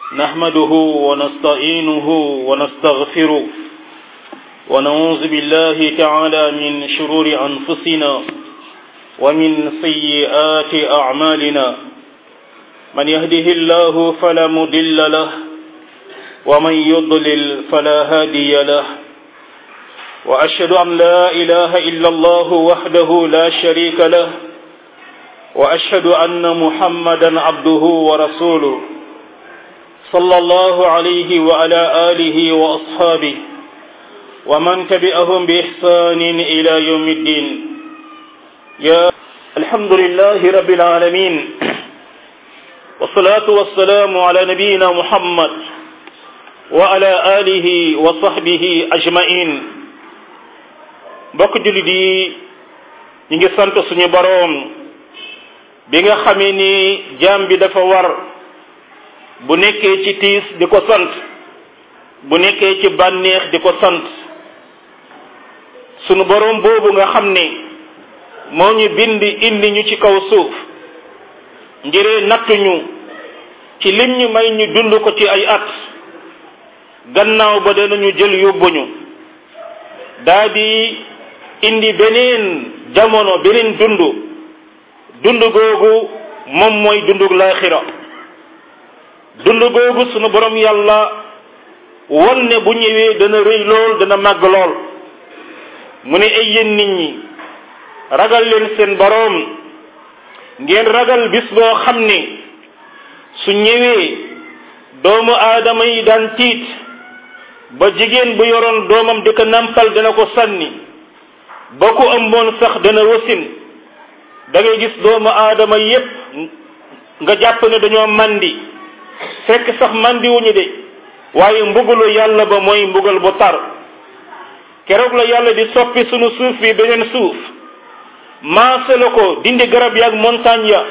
نحمده ونستعينه ونستغفره ونعوذ بالله تعالى من شرور أنفسنا ومن سيئات أعمالنا من يهده الله فلا مضل له ومن يضلل فلا هادي له وأشهد أن لا إله إلا الله وحده لا شريك له وأشهد أن محمدا عبده ورسوله صلى الله عليه وعلى آله وأصحابه ومن تبعهم بإحسان إلى يوم الدين يا الحمد لله رب العالمين والصلاة والسلام على نبينا محمد وعلى آله وصحبه أجمعين mbokk jullit yi ñu ngi sant suñu boroom bi nga xamee ni jaam bi dafa war bu nekkee ci tiis di ko sant bu nekkee ci bànneex di ko sant sunu boroom boobu nga xam ne moo ñu bind indi ñu ci kaw suuf ngiree nattuñu ci lim ñu may ñu dund ko ci ay at gannaaw ba danañu jël yóbbuñu daa di indi beneen jamono beneen dund dund googu moom mooy dundug laaxira dund googu sunu borom yàlla won ne bu ñëwee dana rëy lool dana màgg lool mu ne ay yéen nit ñi ragal leen seen boroom ngeen ragal bis boo xam ne su ñëwee doomu aadama yi daan tiit ba jigéen bu yoroon doomam di ko nampal dana ko sànni ba ku ëmboon sax dana wasin da ngay gis doomu aadama yépp nga jàpp ne dañoo mandi fekk sax mandi wuñu de waaye mbugalu yàlla ba mooy mbugal bu tar keroog la yàlla di soppi sunu suuf bi beneen suuf maase la ko dindi garab yaag montagne ya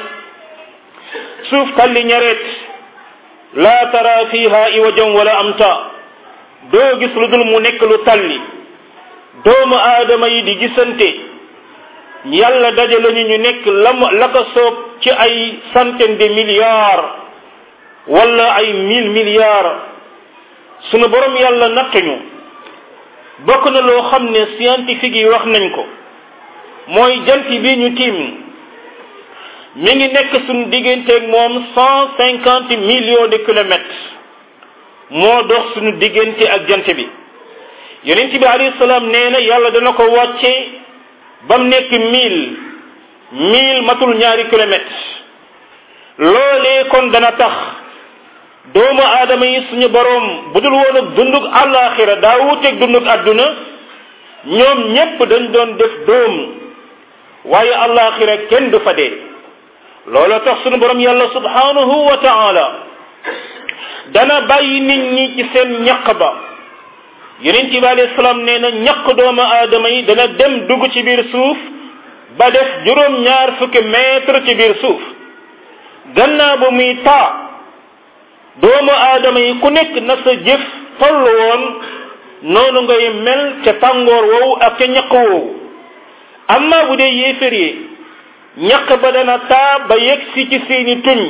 suuf talli ñareet laa tara fiha iwajan wala amta doo gis lu dul mu nekk lu talli doomu aadama yi di gisante yàlla dajale ñu ñu nekk la la ko soob ci ay centaine de milliards wala ay mille milliards sunu borom yàlla nattuñu bokk na loo xam ne scientifique yi wax nañ ko mooy jant bi ñu tiim mi ngi nekk suñu digganteeg moom cent cinquante millions de kilomètres moo dox suñu diggante ak jant bi yonent bi alayhi salaam nee na yàlla dana ko wàcce ba mu nekk mille mille matul ñaari kilomètres loolee kon dana tax doomu aadama yi suñu boroom bu dul woon ak dundug àllaaxira daa wuteeg dundug àdduna ñoom ñépp dañ doon def doom waaye àllaaxira kenn du fa dee looloo tax suñu boroom yàlla subhanahu wa taala dana bàyyi nit ñi ci seen ñaq ba yonent bi alayhi salaam nee na ñaq doomu aadama yi dana dem dugg ci biir suuf ba def juróom-ñaar fukki mètre ci biir suuf gannaaw ba muy taa doomu aadama yi ku nekk na sa jëf toll woon noonu ngay mel ca tàngoor woowu ak ca ñaq woowu amma bu dee yéefér yi ñaq ba dana taa ba yegg si ci seeni tuñ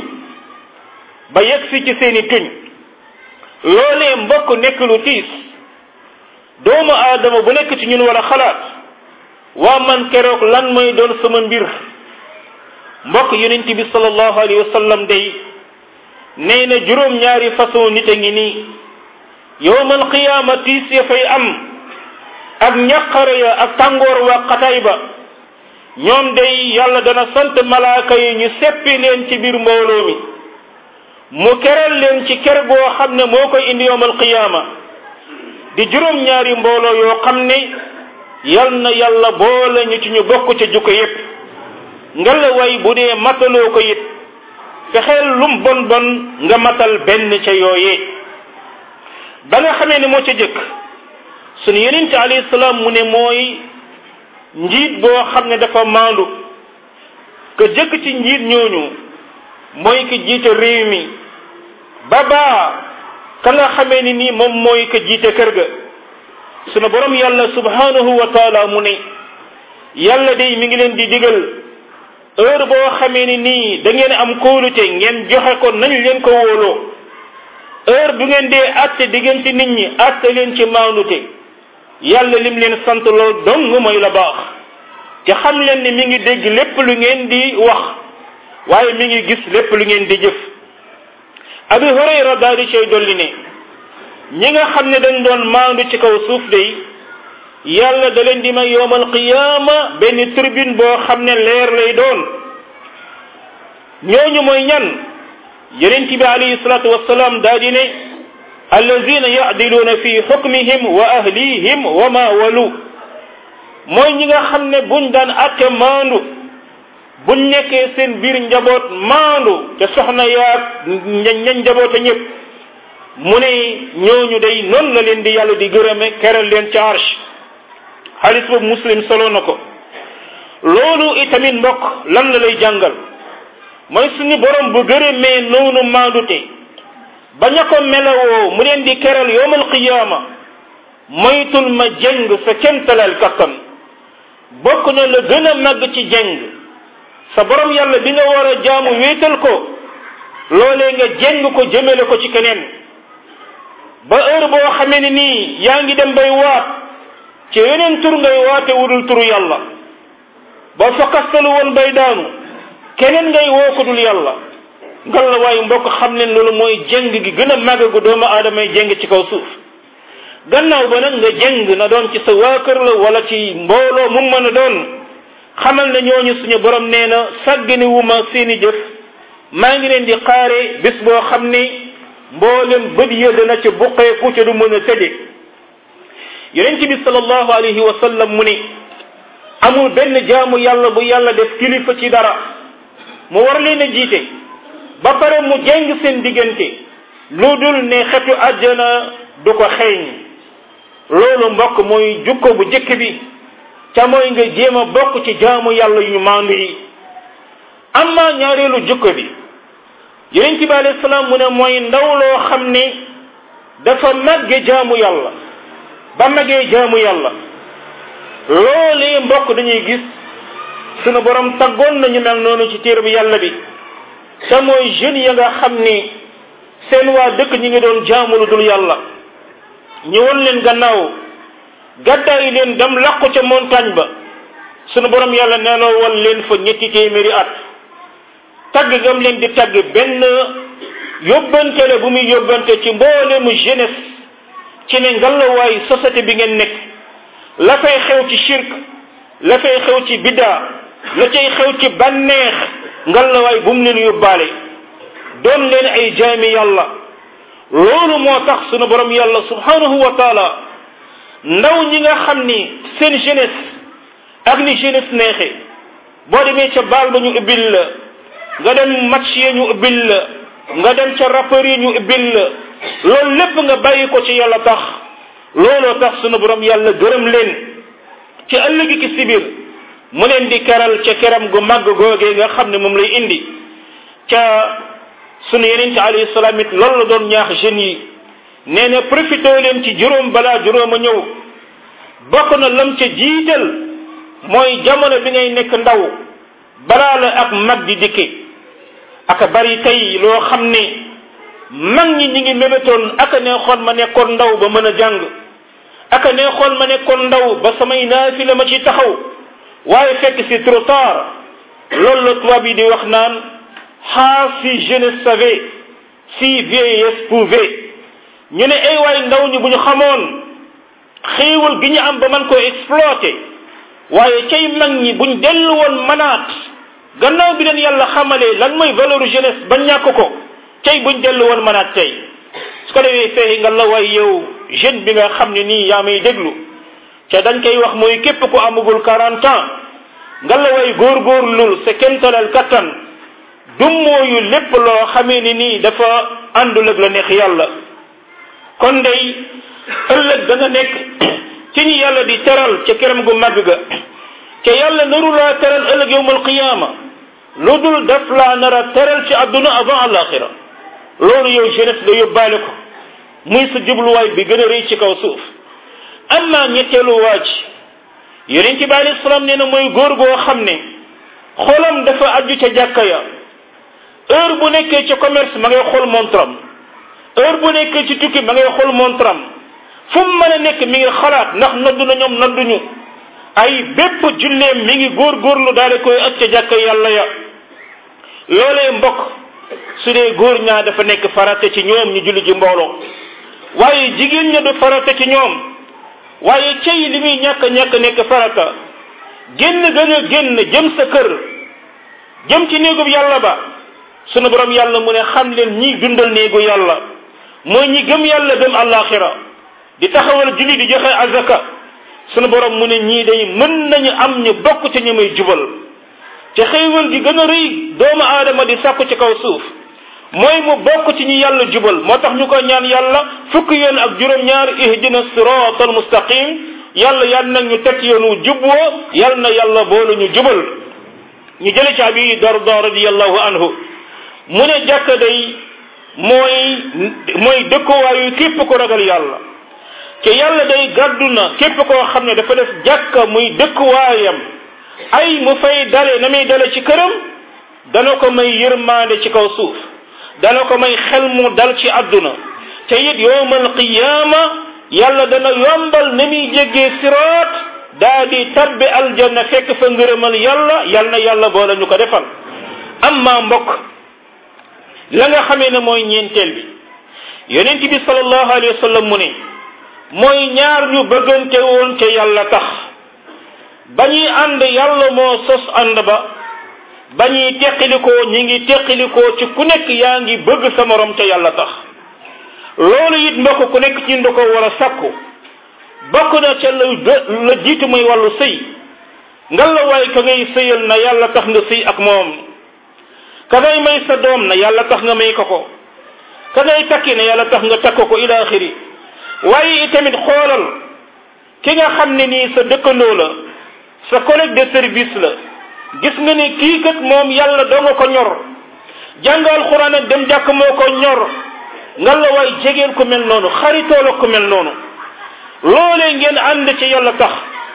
ba yegg si ci seeni tuñ loolee mbokk nekk lu tiis doomu aadama bu nekk ci ñun wala xalaat waa man keroog lan mooy doon sama mbir mbokk yonent bi sallallahu alayhi wa sallam day nee na juróom-ñaari façon nit a ngi nii yowmal qiyaama tiis ya fay am ak ñaqare ya ak tàngoor waa xataay ba ñoom day yàlla dana sant malaaka yi ñu seppi leen ci biir mbooloo mi mu keral leen ci ker goo xam ne moo koy indi yowmal qiyaama di juróom-ñaari mbooloo yoo xam ne yal na yàlla boole ñu ci ñu bokk ca jukko yépp ngela way bu dee mataloo ko it fexeel lum bon bon nga matal benn ca yooyee ba nga xamee ne moo ca jëkk sunu yonente alayhi salaam mu ne mooy njiit boo xam ne dafa maandu ka jëkk ci njiit ñooñu mooy ki jiite réew mi ba baa ka nga xamee ni nii moom mooy ka jiite kër ga sunu borom yàlla subhanahu wa taala mu ne yàlla day mi ngi leen di digal heure boo xamee ni nii da ngeen am kóolute ngeen joxe ko nañ leen ko wóoloo heure bu ngeen dee atte diggante nit ñi atte leen ci maandute yàlla lim leen sant lool dong mooy la baax te xam leen ni mi ngi dégg lépp lu ngeen di wax waaye mi ngi gis lépp lu ngeen di jëf abi hurayra daal di cay dolli ne ñi nga xam ne dañ doon maandu ci kaw suuf day yàlla da leen di may yowmal qiyaama benn tribune boo xam ne leer lay doon ñooñu mooy ñan yonent bi alayhi salatu wasalaam daa di ne allazina yacdiluuna fi xukmihim wa ahlihim wa ma walu mooy ñi nga xam ne buñ daan atte maandu buñ nekkee seen biir njaboot maandu te soxna yaag ñañ njaboot a ñëpp mu ne ñooñu day noonu la leen di yàlla di gërëme keral leen ca arsh xaalis boobu muslim solo na ko loolu itamit mbokk lan la lay jàngal mooy suñu borom bu gërëmee noonu maandute bañ a ko melawoo mu leen di keral yowmal qiyaama moytul ma jëng sa kemtalal kattan bokk na la gën a màgg ci jëng sa borom yàlla bi nga war a jaamu wéetal ko loolee nga jëng ko jëmale ko ci keneen ba heure boo xamee ni nii yaa ngi dem bay waat ci yeneen tur ngay waate wudul turu yàlla ba fakkastalu woon bay daanu keneen ngay woo ko dul yàlla ngal la waayu mbokk xam leen loolu mooy jëng gi gën a màgg gu doomu aadama yi jëng ci kaw suuf gannaaw ba nag nga jëng na doon ci sa waa kër la wala ci mbooloo mu mën a doon xamal ne ñooñu suñu borom nee na sàggani wu ma seeni jëf maa ngi leen di xaare bis boo xam ne mboolem bët ya dana ca buqeeku ca du mën a tëdde yonent bi sallallahu alayhi wa sallam mu ni amul benn jaamu yàlla bu yàlla def kilifa ci dara mu war leen a jiite ba pare mu jeng seen diggante lu dul ne xetu àjjana du ko xeeñ loolu mbokk mooy jukko bu jëkk bi ca mooy nga jéem a bokk ci jaamu yàlla yu maandu yi amma ñaareelu jukko bi yonent bi alayhi salaam mu ne mooy ndaw loo xam ne dafa màgge jaamu yàlla ba màggee jaamu yàlla loolee mbokk dañuy gis sunu borom taggoon nañu mel noonu ci téere bi yàlla bi te mooy jeunes ya nga xam ni seen waa dëkk ñi ngi doon jaamu lu dul yàlla ñu won leen gannaaw gàddaayi leen dem làqu ca montagne ba sunu borom yàlla neeloo wal leen fa ñetti téeméeri at tagg gam leen di tagg benn yóbbante la bu muy yóbbante ci mboolemu jeunesse ci ne ngalawaay société bi ngeen nekk la fay xew ci shirk la fay xew ci biddaa la cay xew ci bànneex ngalawaay bu mu leen yóbbaale doon leen ay jaami yàlla loolu moo tax sunu borom yàlla subhanahu wa taala ndaw ñi nga xam ni seen jeunesse ak ni jeunesse neexe boo demee ca baal ba ñu ubbil la nga dem match yi ñu ubbil la nga dem ca rappeur yi ñu ubbil la loolu lépp nga bàyyi ko ci yàlla tax looloo tax sunu borom yàlla gërëm leen ci ëllëgi ki sibir mu leen di keral ca keram gu màgg googee nga xam ne moom lay indi ca sunu yeneen ci alayhi salaam it loolu la doon ñaax jeunes yi nee na profité leen ci juróom balaa juróom a ñëw bokk na lam ca jiital mooy jamono bi ngay nekk ndaw balaa la ak mag di dikke aka bari tey loo xam ne mag ñi ñi ngi mébétoon aka neexoon ma nekkoon ndaw ba mën a jàng aka neexoon ma nekkoon ndaw ba samay naafi la ma ci taxaw waaye fekk c'est trop tard loolu la tubaab yi di wax naan ah si jeunesse savait si vieillesse pouvait ñu ne ay waay ndaw ñi bu ñu xamoon xéewal gi ñu am ba man ko exploité waaye cay mag ñi buñ dellu woon manaat gannaaw bi leen yàlla xamalee lan mooy valeur jeunesse ba ñàkk ko cay buñ dellu woon manaat tey su ko defee feexi nga la waay yow jeune bi nga xam ne nii yaa may déglu ca dañ koy wax mooy képp ku amagul quarante ans nga la waay góorgóorlul sa kemtalal kattan dummooyu lépp loo xamee ni nii dafa àndul ak la neex yàlla kon day ëllëg da nga nekk ci ñi yàlla di teral ca këram gu màgg ga ca yàlla naru laa teral ëllëg yowmal qiyaama lu dul daf laa nar a teral ci àdduna avant alaxira loolu yow jeunesse nga yóbbaale ko muy sa jubluwaay bi gën a rëy ci kaw suuf amma ñetteelu waaj yonent bi alayhi salaam nee na mooy góor goo xam ne xolam dafa aju ca jàkka ya heure bu nekkee ca commerce ma ngay xool montram heure bu nekk ci tukki ma ngay xool montram fu mu mën a nekk mi ngi xalaat ndax noddu na ñoom nodduñu ay bépp julleem mi ngi góorgóorlu daal di koy ak ca jàkk yàlla ya loolee mbokk su dee góor ñaa dafa nekk farata ci ñoom ñu julli ji mbooloo waaye jigéen ña du farata ci ñoom waaye cey li muy ñàkk ñàkk nekk farata génn gën a génn jëm sa kër jëm ci néegub yàlla ba sunu borom yàlla mu ne xam leen ñi dundal néegu yàlla mooy ñi gëm yàlla dem àllaaxira di taxawal julli di joxe azaka sunu borom mu ne ñii day mën nañu am ñu bokk ci ñu may jubal te xéewal gi gën a rëy doomu aadama di sàkku ci kaw suuf mooy mu bokk ci ñi yàlla jubal moo tax ñu ko ñaan yàlla fukki yoon ak juróom-ñaar ihdina sirata al mustaqim yàlla yal na ñu teg yoonu jubwoo yal na yàlla boolu ñu jubal ñu jële ci abi darda radiallahu anhu mu ne jàkka day mooy mooy dëkkuwaayu képp ko ragal yàlla te yàlla day gàddu na képp koo xam ne dafa def jàkka muy dëkkuwaayam ay mu fay dale na muy dale ci këram dana ko may yërmaande ci kaw suuf dana ko may xel mu dal ci àdduna te it yowmal qiyaama yàlla dana yombal na muy jéggee siraat daa di tabbi aljanna fekk fa ngërëmal yàlla yal na yàlla boole ñu ko defal amma mbokk la nga xamee ne mooy ñeenteel bi yonent bi sallallahu alayhi wa sallam mu ne mooy ñaar ñu bëggante woon te yàlla tax ba ñuy ànd yàlla moo sos ànd ba ba ñuy teqilikoo ñi ngi teqilikoo ci ku nekk yaa ngi bëgg sa morom te yàlla tax loolu it mbokk ku nekk ci nda ko war a sakku bokk na ca la la jiitu muy wàllu sëy ngal la waay ka ngay sëyal na yàlla tax nga sëy ak moom ka ngay may sa doom na yàlla tax nga may ko ko ka ngay takki na yàlla tax nga takk ko ila axiri waaye itamit xoolal ki nga xam ne nii sa dëkkandoo la sa collègue de service la gis nga ni kii kat moom yàlla doo nga ko ñor jàngal xuraan ak dem jàkk moo ko ñor nga la waay jegeel ku mel noonu xaritoo la ku mel noonu loolee ngeen ànd ci yàlla tax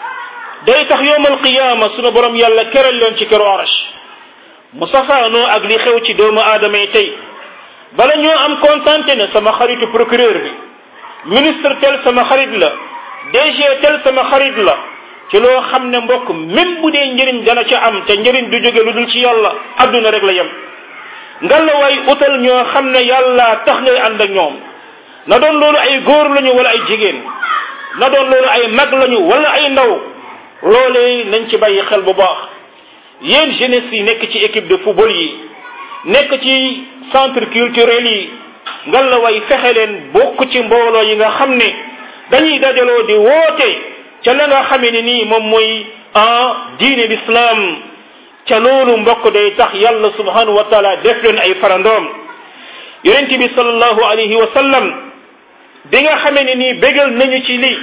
day tax yowmal qiyaama sunu borom yàlla keral leen ci keru arash mu safaanoo ak li xew ci doomu aadama yi tey bala ñoo am kontante ne sama xaritu procureur bi ministre tel sama xarit la DG tel sama xarit la ci loo xam ne mbokk même bu dee njëriñ dana ca am te njëriñ du jóge lu dul ci yàlla adduna rek la yem ngalla waay utal ñoo xam ne yàlla tax ngay ànd ak ñoom na doon loolu ay góor lañu wala ay jigéen na doon loolu ay mag lañu wala ay ndaw loolee nañ ci bàyyi xel bu baax yéen jeunesse yi nekk ci équipe de football yi nekk ci centre culturel yi ngal la way fexe leen bokk ci mbooloo yi nga xam ne dañuy dajaloo di woote ca la nga xamee ne nii moom mooy ah diine l'islam ca loolu mbokk day tax yàlla subhanahu wa taala def leen ay farandoom yonent bi sallallahu alayhi wa sallam bi nga xamee ne nii bégal nañu ci lii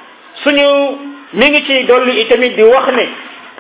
suñu mi ngi ciy dolli itamit di wax ne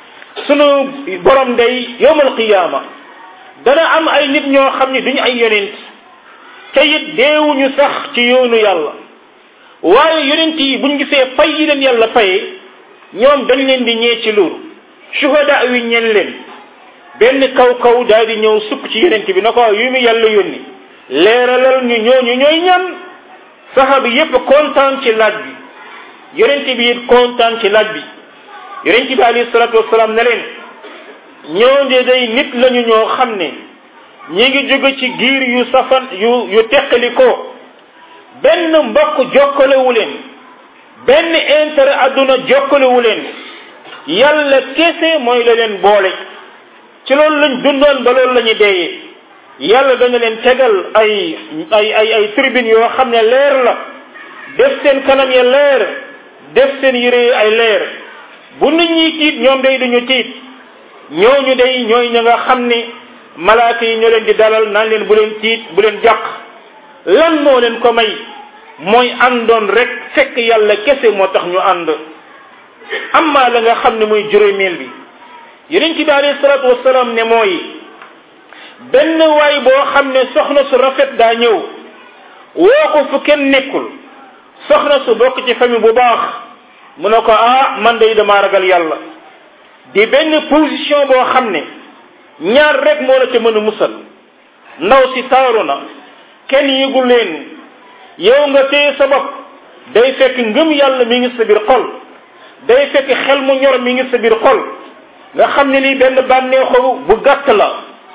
sunu borom day yowmal qiyaama dana am ay nit ñoo xam ne duñu ay yonent te it deewuñu sax ci yoonu yàlla waaye yonent yi buñ gisee fay yi leen yàlla faye ñoom dañ leen di ñee ci loolu shuhada wi ñen leen benn kaw kaw daal di ñëw sukk ci yonent bi na ko yu mu yàlla yónni leeralal ñu ñooñu ñooy ñan saxaaba yépp kontaan ci laaj bi yonent bi it kontaan ci laaj bi yonent bi alayhi salatu wasalaam ne leen ñoo de day nit lañu ñoo xam ne ñi ngi jóge ci giir yu safan yu yu teqali ko benn mbokk jokkalewu leen benn intérêt adduna jokkalewu leen yàlla kese mooy la leen boole ci loolu lañ dundoon ba loolu la ñu deeyee yàlla dana leen tegal ay ay ay ay tribune yoo xam ne leer la def seen kanam ya leer def seen yére ay leer bu nit ñi tiit ñoom day duñu tiit ñooñu day ñooy ña nga xam ne malaaka yi ñoo leen di dalal naan leen bu leen tiit bu leen jàq lan moo leen ko may mooy àndoon rek fekk yàlla kese moo tax ñu ànd amma la nga xam ne mooy juróomeel bi yonent bi alayhi salaatu wasalaam ne mooy benn waay boo xam ne soxna su rafet daa ñëw woo ko fu kenn nekkul soxna su bokk ci famille bu baax mu ne ko ah man day dama ragal yàlla di benn position boo xam ne ñaar rek moo la ca mën a musal ndaw si taaru na kenn yëgul leen yow nga téye sa bopp day fekk ngëm yàlla mi ngi sa biir xol day fekk xel mu ñor mi ngi sa biir xol nga xam ne lii benn bànneexu bu gàtt la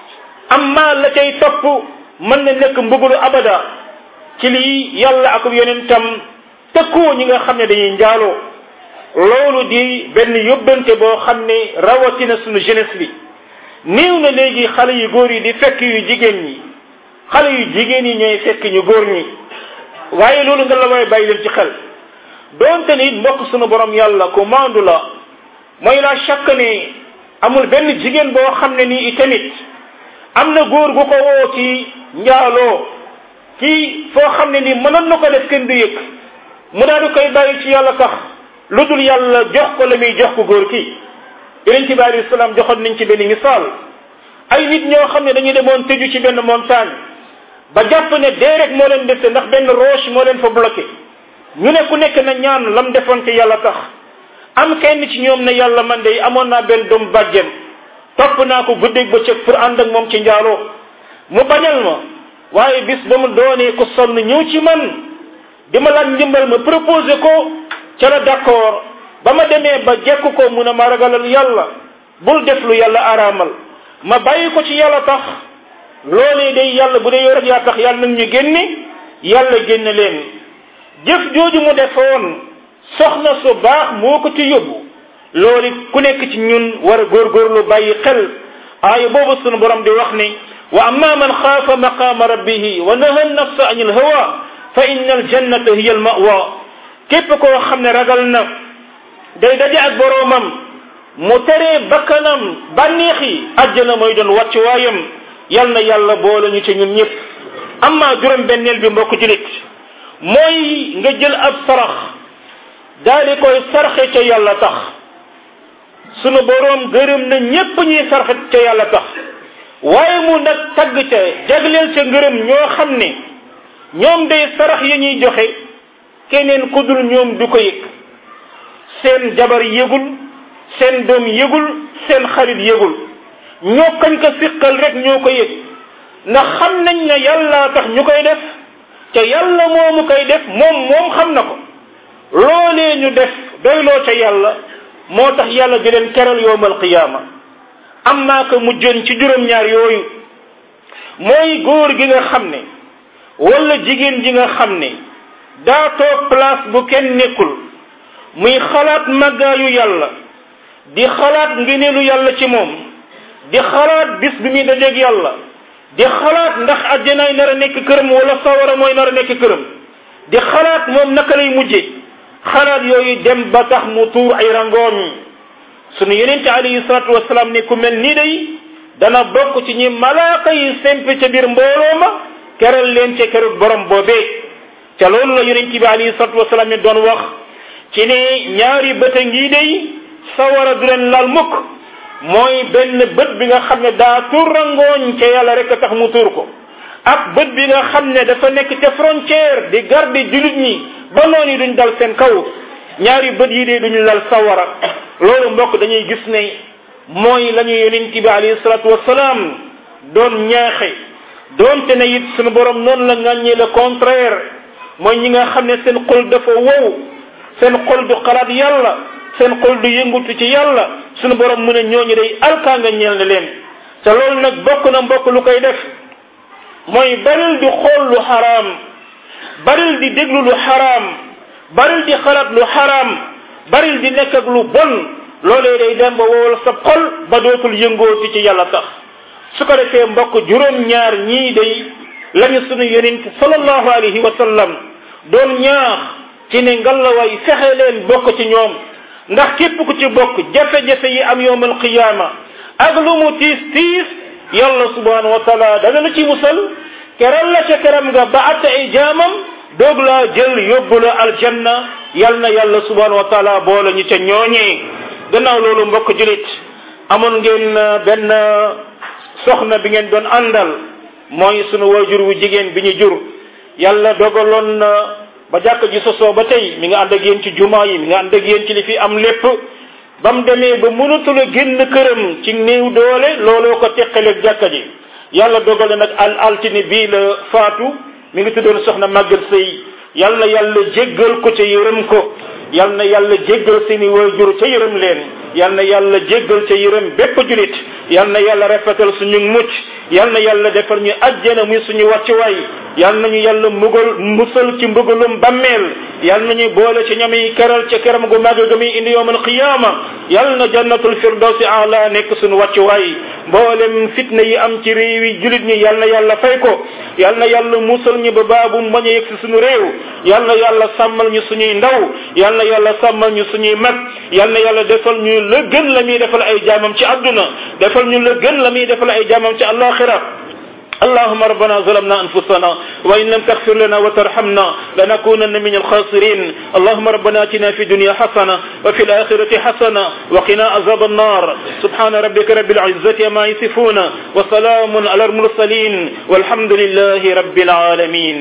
amma la cay topp mën na nekk mbugulu abada ci lii yàlla ak yonentam tëkkoo ñi nga xam ne dañuy njaaloo loolu di benn yóbbante boo xam ne rawatina sunu jeunesse bi néew na léegi xale yu góor yi di fekk yu jigéen ñi xale yu jigéen yi ñooy fekk ñu góor ñi waaye loolu nga la way bàyyi leen ci xel doonte ni mbokk sunu borom yàlla ku maandu la mooy la chaque ne amul benn jigéen boo xam ne nii itamit am na góor gu ko woo ci njaaloo kii foo xam ne nii mënoon na ko def kenn du yëg mu daal di koy bàyyi ci yàlla tax lu dul yàlla jox ko la muy jox ko góor kii yonent bi alayhi salaam joxoon nañ ci benn misaal ay nit ñoo xam ne dañuy demoon tëju ci benn montagne ba jàpp ne dee rek moo leen dese ndax benn roche moo leen fa bloqué ñu ne ku nekk na ñaan lam defoon ci yàlla tax am kenn ci ñoom ne yàlla man de amoon naa benn doom bàjjen topp naa ko guddeeg bëccëg pour ànd ak moom ci njaaloo mu bañal ma waaye bis ba mu doonee ko sonn ñëw ci man di ma laaj ndimbal ma proposé ko ca la d'accord ba ma demee ba jekk ko mun a ma ragalal yàlla bul def lu yàlla araamal ma bàyyi ko ci yàlla tax loolee day yàlla bu dee yow rek yaa tax yàlla nag ñu génne yàlla génne leen jëf jooju mu defoon soxna su baax moo ko ci yóbbu loolu ku nekk ci ñun war a góorgóorlu bàyyi xel aaya boobu sunu borom di wax ni wa amma man xaafa maqaama rabbihi wa naha nafsa anil hawa fa inna aljannata hiya almawa képp koo xam ne ragal na day daje ak boroomam mu teree bakkanam bànneex yi àjjana mooy doon wàcc waayam yal na yàlla boole ñu ci ñun ñëpp amma juróom benneel bi mbokk julit mooy nga jël ab sarax daal di koy sarxe ca yàlla tax sunu boroom gërëm na ñépp ñuy sarxe ca yàlla tax waaye mu nag tagg ca jagleel ca ngërëm ñoo xam ne ñoom day sarax ya ñuy joxe keneen ku dul ñoom du ko yëg seen jabar yëgul seen doom yëgul seen xarit yëgul ñoo kañ ko siqal rek ñoo ko yëg ndax xam nañ ne yàlla tax ñu koy def ca yàlla moomu koy def moom moom xam na ko loolee ñu def doyloo ca yàlla moo tax yàlla di leen keral yowmal qiyaama am naa ko mujjoon ci juróom-ñaar yooyu mooy góor gi nga xam ne wala jigéen ji nga xam ne daa toog place bu kenn nekkul muy xalaat màggaayu yàlla di xalaat ngeneelu yàlla ci moom di xalaat bis bi muy dajeeg yàlla di xalaat ndax àjjanaay nar a nekk këram wala sawara mooy nar a nekk këram di xalaat moom naka lay mujje xalaat yooyu dem ba tax mu tuur ay rangoon sunu yenente alayhi salatu wasalaam ne ku mel nii day dana bokk ci ñi malaaka yi sempe ca biir mbooloo ma keral leen ca kerut borom boobee ca loolu la yonente bi alayhi salatu wasalaam ne doon wax ci ne ñaari bët a ngi day sawara du leen laal mukk mooy benn bët bi nga xam ne daa tuur rangooñ ca yàlla rek a tax mu tuur ko ak bët bi nga xam ne dafa nekk ca frontière di garde julit ñi ba noonu yi duñ dal seen kaw ñaari bët yi de duñu lal sawara loolu mbokk dañuy gis ne mooy la ñu yonent bi alayhi salatu wasalaam doon ñaaxe doonte ne it sunu borom noonu la ŋàññee le contraire mooy ñi nga xam ne seen xol dafa wow seen xol du xalaat yàlla seen xol du yëngutu ci yàlla sunu borom mu ne ñooñu day alkaa nga ñeel na leen te loolu nag bokk na mbokk lu koy def mooy baril di xool lu xaraam baril di déglu lu xaraam baril di xalaat lu xaraam baril di nekk ak lu bon loolee day dem ba wowal sa xol ba dootul yëngooti ci yàlla tax su ko defee mbokk juróom-ñaar ñii day lañu sunu yonent sallallahu alayhi wa sallam doon ñaax ci ne ngallaway fexe leen bokk ci ñoom ndax képp ku ci bokk jafe-jafe yi am yowmal qiyaama ak lu mu tiis tiis yàlla subhanahu wa taala dana la ci musal keral la ca keram nga ba atte ay jaamam doog laa jël yóbbu la aljanna yal na yàlla subhanahu wa taala boole ñu ca ñooñee gannaaw loolu mbokk julit amoon ngeen benn soxna bi ngeen doon àndal mooy sunu waajur wu jigéen bi ñu jur yàlla dogaloon na ba jàkk ji sosoo ba tey mi nga ànd ak yéen ci jumaa yi mi nga ànd ak yéen ci li fi am lépp ba mu demee ba mënatul a génn këram ci néew doole looloo ko teqaleeg jàkka ji yàlla dogale nag al altine bii la faatu mi ngi tuddoon soxna màggat sëy yal na yàlla jéggal ko ca yërëm ko yal na yàlla jéggal seeni waajur ca yërëm leen yal na yàlla jéggal ca yërëm bépp julit yal na yàlla rafetal suñu mucc yal na yàlla defal ñu ajjana muy suñu wàccuwaay yal nañu yàlla mugal musal ci mbugalum bammeel yal nañu boole ci ñami keral ca keram gu màgg ga muy indi yowmal qiyaama yal na jannatul firdawsi ala nekk suñu wàccuwaay mboolem fitna yi am ci réew yi julit ñi yal na yàlla fay ko yal na yàlla musal ñu ba baabu bañ a yegg si suñu réew yal na yàlla sàmmal ñu suñuy ndaw yal na yàlla sàmmal ñu suñuy mag yal na yàlla defal ñu la gën la muy defal ay jaamam ci àdduna defal ñu la gën la muy defal ay jaamam ci àllaaxira اللهم ربنا ظلمنا انفسنا وان لم تغفر لنا وترحمنا لنكونن من الخاسرين اللهم ربنا اتنا في الدنيا حسنه وفي الاخره حسنه وقنا عذاب النار سبحان ربك رب العزه ما يصفون وسلام على المرسلين والحمد لله رب العالمين